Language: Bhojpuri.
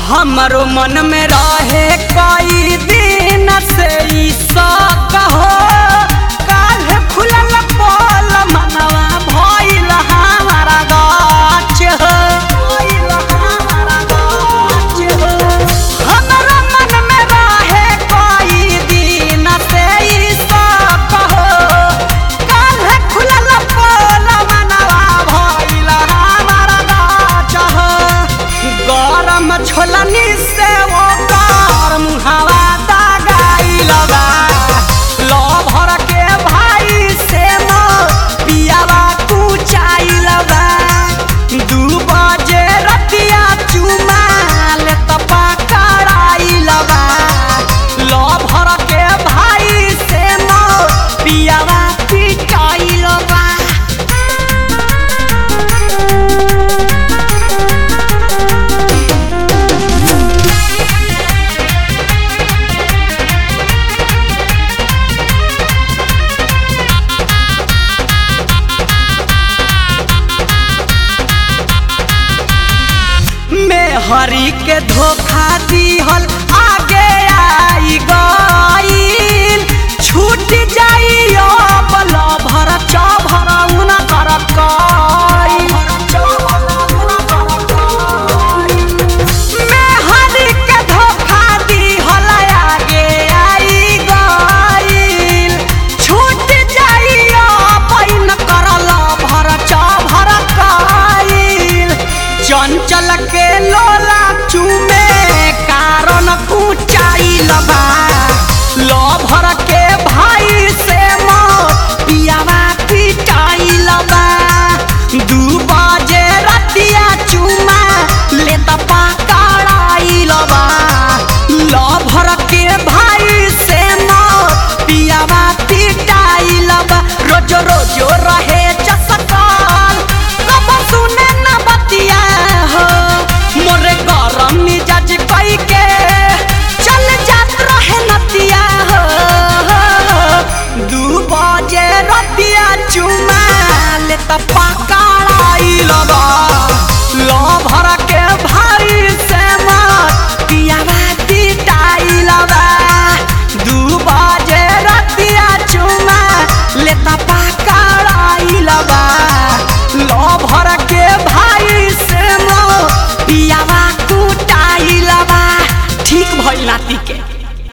हमरो मन में रहे कई दिन से ई शौक हो काल्ह खुलल पोल मनवा भइल हमारा गाछ हो भइल हमारा गाछ हो हमरा मन में रहे कई दिन से ई शौक हो काल्ह खुलल पोल मनवा भइल हमारा गाछ हो गरम छोलनी से वो कार मुहावा दागाइल बा लो भर के भाई से मो पियावा कुचाइल बा दू बजे रतिया चुमा ले तपा कराइल बा लो भर के भाई से मो पियावा पिटाइल बा में हरी के धोखा दिहल आगे आई गईल छूट जाई अब लभर चभर उन कर में हरी के धोखा दिहल आगे आई गईल छूट जाई अब इन कर लभर चभर कईल चंचल के लोला चूमे कारण कुचाइल बा लो भर के भाई से मो पियावा पिटाइल बा दू बजे रतिया चुमा ले त पकड़ाइल बा लो भर के भाई से मो पियावा पिटाइल बा रोज रोज रहे चसकाल कब सुने न बतिया हो मोरे गरम मिजाज कई के चल जात रहे नतिया हो दू बजे रतिया चुमा ले त पकड़ाइल बा